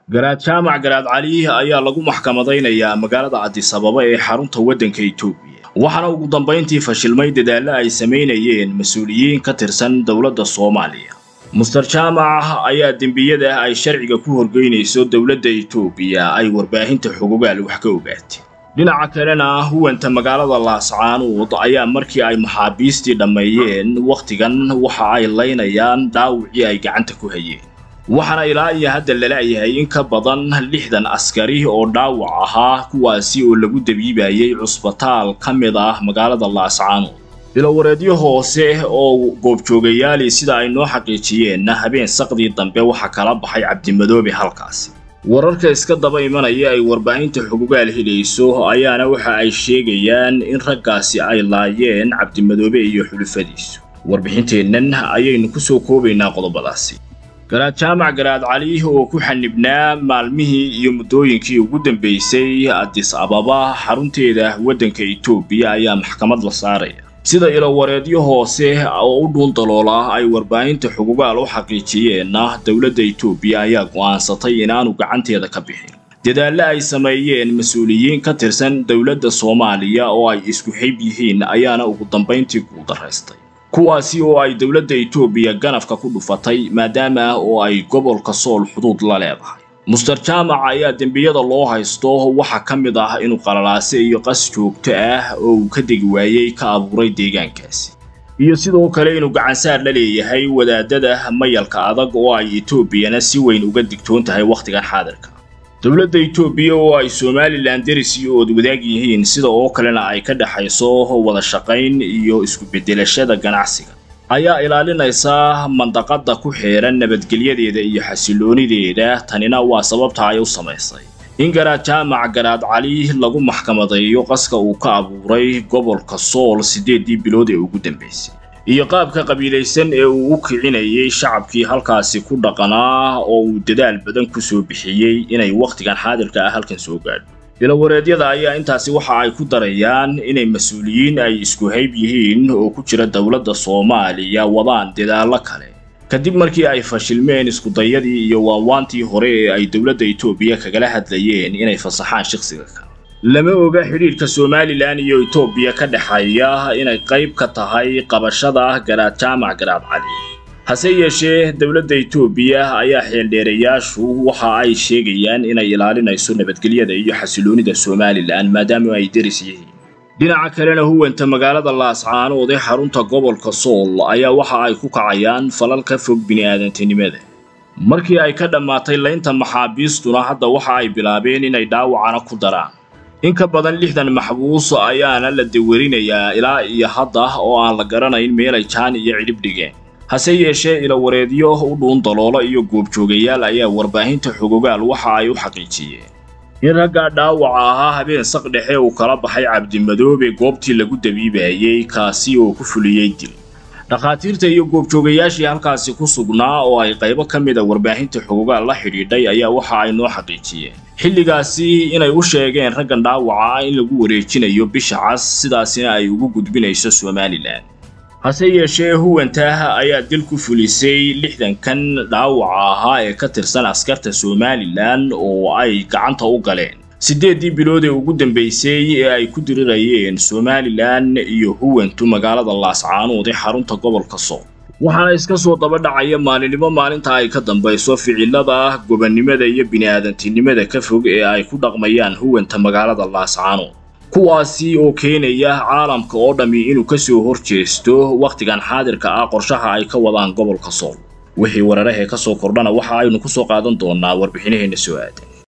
garaad jaamac garaad cali ayaa lagu maxkamadaynayaa magaalada cadisababa ee xarunta waddanka etoobiya waxaana ugu dambayntii fashilmay dadaallo ay samaynayeen mas-uuliyiin ka tirsan dowladda soomaaliya muster jaamac ayaa dembiyada ay sharciga ku horgeynayso dowladda etoobiya ay warbaahinta xogogaal wax ka ogaatay dhinaca kalena huwanta magaalada laascaanuud ayaa markii ay maxaabiistii dhammeeyeen wakhtigan waxa ay laynayaan dhaawicii ay gacanta ku hayeen waxaana ilaa iyo hadda lala-yahay in ka badan lixdan askari oo dhaawac ahaa kuwaasi oo lagu dabiibayay cusbitaal ka mid ah magaalada laascaanood bilowareedyo hoose oo goobjoogayaali sida ay noo xaqiijiyeenna habeen saqdii dambe waxaa kala baxay cabdimadoobe halkaasi wararka iska daba imanaya ay warbaahinta xugugaal helayso ayaana waxa ay sheegayaan in raggaasi ay laayeen cabdimadoobe iyo xulufadiisu warbixinteennan ayaynu ku soo koobaynaa qodobadaasi garaad jaamac garaad cali oo ku xanibnaa maalmihii iyo muddooyinkii ugu dambaysay adis ababa xarunteeda waddanka etoobiya ayaa maxkamad la saaraya sida ilowareedyo hoose oo u dhuul daloola ay warbaahinta xugugaal u xaqiijiyeenna dowladda etoobiya ayaa go'aansatay inaanu gacanteeda ka bixin dadaallo ay sameeyeen mas-uuliyiin ka tirsan dowladda soomaaliya oo ay isku xib yihiin ayaana ugu dambayntii guuldaraystay kuwaasi oo ay dowladda etoobiya ganafka ku dhufatay maadaama oo ay gobolka sool xuduud la leedahay muster jaamac ayaa dembiyada loo haysto waxaa ka mid ah inuu qalalaase iyo qas joogto ah oo uu ka degi waayey ka abuuray deegaankaasi iyo sidoo kale inuu gacansaar la leeyahay wadaadada mayalka adag oo ay etoobiyana si weyn uga digtoon tahay wakhtigan xaadirka dowladda etoobiya oo ay somalilan deris iyo ood wadaag yihiin sida oo kalena ay ka dhexayso wada shaqayn iyo isku beddelashada ganacsiga ayaa ilaalinaysa mandaqada ku xeeran nabadgelyadeeda iyo xasiloonideeda tanina waa sababta ay u samaysay in garaad jaamac garaad cali lagu maxkamadeeyo qaska uu ka abuuray gobolka sool siddeeddii bilood ee ugu dambaysay iyo qaabka qabiilaysan ee uu u kicinayay shacabkii halkaasi ku dhaqanaa oo uu dadaal badan ku soo bixiyey inay wakhtigan xaadirka ah halkan soo gaadho bilowareedyada ayaa intaasi waxa ay ku darayaan inay mas-uuliyiin ay isku hayb yihiin oo ku jira dowladda soomaaliya wadaan dadaallo kale kadib markii ay fashilmeen iskudayadii iyo waawaantii hore ee ay dowladda etoobiya kagala hadlayeen inay fasaxaan shakhsiga kale lama oga xidhiidhka somalilan iyo etoobiya ka dhexeeya inay qayb ka tahay qabashada garaad jaamac garaad cali hase yeeshee dowladda etoobiya ayaa xeeldheerayaashu waxa ay sheegayaan inay ilaalinayso nabadgelyada iyo xasiloonida somalilan maadaama ay deris yihiin dhinaca kalena huwanta magaalada laascaanood ee xarunta gobolka sool ayaa waxa ay ku kacayaan falal ka fog bini'aadantinimada markii ay ka dhammaatay laynta maxaabiistuna hadda waxa ay bilaabeen inay dhaawacana ku daraan in ka badan lixdan maxbuus ayaana la dawerinayaa ilaa iyo hadda oo aan la garanayn meelay jaan iyo cidhib dhigeen hase yeeshee ilowareedyo u dhuun daloolo iyo goobjoogayaal ayaa warbaahinta xogogaal waxa ay u xaqiijiyeen in raggaa dhaawaca ahaa habeen saq dhexe uu kala baxay cabdimadoobe goobtii lagu dabiibayey kaasi oo ku fuliyey dil dhakhaatiirta iyo goobjoogayaashii halkaasi ku sugnaa oo ay qaybo ka mid a warbaahinta xogogaal la xidhiidhay ayaa waxa ay noo xaqiijiyeen xilligaasi inay u sheegeen raggan dhaawaca in lagu wareejinayo bisha cas sidaasina ay ugu gudbinayso somalilan hase yeeshee huwantah ayaa dil ku fulisay lixdankan dhaawaca ahaa ee ka tirsan askarta somalilan oo ay gacanta u galeen siddeeddii bilood ee ugu dambaysay ee ay ku dirirayeen somalilan iyo huwantu magaalada laascaanood ee xarunta gobolka sool waxaana iska soo daba dhacaya maalinimo maalinta ay ka dambayso ficilada gobannimada iyo bini'aadantinimada ka fog ee ay ku dhaqmayaan huwanta magaalada laascaanood kuwaasi oo keenaya caalamka oo dhammi inuu ka soo hor jeesto wakhtigan xaadirka ah qorshaha ay ka wadaan gobolka sool wixii weerarahee ka soo kordhana waxa aynu ku soo qaadan doonnaa warbixinaheenna soo aadan